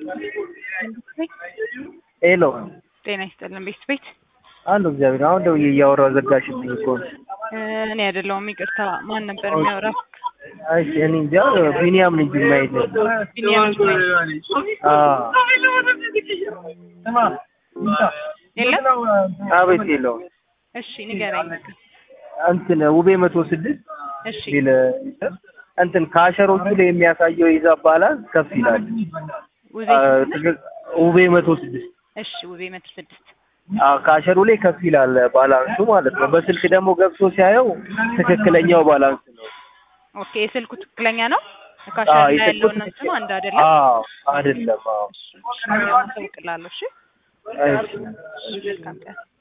ሄሎ ጤና ይስጥልን ቤት ቤት አሉ እግዚአብሔር አሁን ደውዬ እያወራሁ ዘጋሽብኝ እኮ እኔ አይደለሁም ይቅርታ ማን ነበር የሚያወራው እሺ እኔ እንጃ ቢኒያም ነኝ ጅማ የለም ቢኒያም የለም አቤት የለውም እሺ ንገረኝ እንትን ውቤ መቶ ስድስት እሺ ቢል እንትን ከአሸሮቹ ላይ የሚያሳየው የሂሳብ ባላንስ ከፍ ይላል ውቤ አ፣ ትክክል- ውቤ መቶ ስድስት እሺ ውቤ መቶ ስድስት አዎ ከአሸሩ ላይ ከፍ ይላል ባላንሱ ማለት ነው። በስልክ ደግሞ ገብቶ ሲያየው ትክክለኛው ባላንስ ነው። ኦኬ የስልኩ ትክክለኛ ነው አዎ ካሻ ላይ የስልኩ ያለውና እንትኑ ትክክል- አንድ አይደለም አዎ አይደለም። አዎ እሺ ማሳውቅላለሁ እሺ እሺ መልካም ቀን